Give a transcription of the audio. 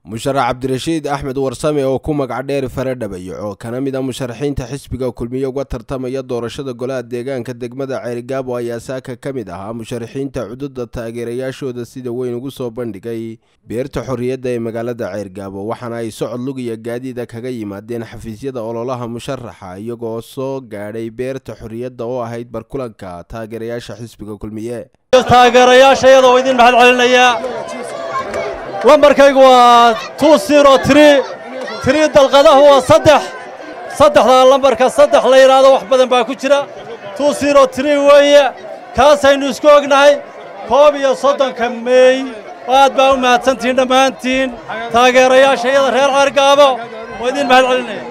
musharax cabdirashiid axmed warsame oo ku magac dheer fare dhabayaco kana mid a musharaxiinta xisbiga kulmiye uga tartamaya doorashada golaha deegaanka degmada ceerigaabo ayaa saaka ka mid ahaa musharaxiinta cududa taageerayaashooda sida weyn ugu soo bandhigay beerta xorriyadda ee magaalada ceergaabo waxaana ay socod lugiya gaadiida kaga yimaadeen xafiisyada ololaha musharaxa iyagoo soo gaadhay beerta xorriyadda oo ahayd barkulanka taageerayaasha xisbiga kulmiye taageerayaasha iyadoo idin mahad celinayaa lambarkaygu waa tu siro tri tiri dalqadahu waa saddex saddexdaa lambarka saddex la yidhaahdo wax badan baa ku jira tu siro tri weeye kaasaynu isku ognahay koob iyo soddonka meey aad baa u mahadsantihiin dhammaantiin taageerayaasha iyada reer ceergaabo waa idin mahad celinaya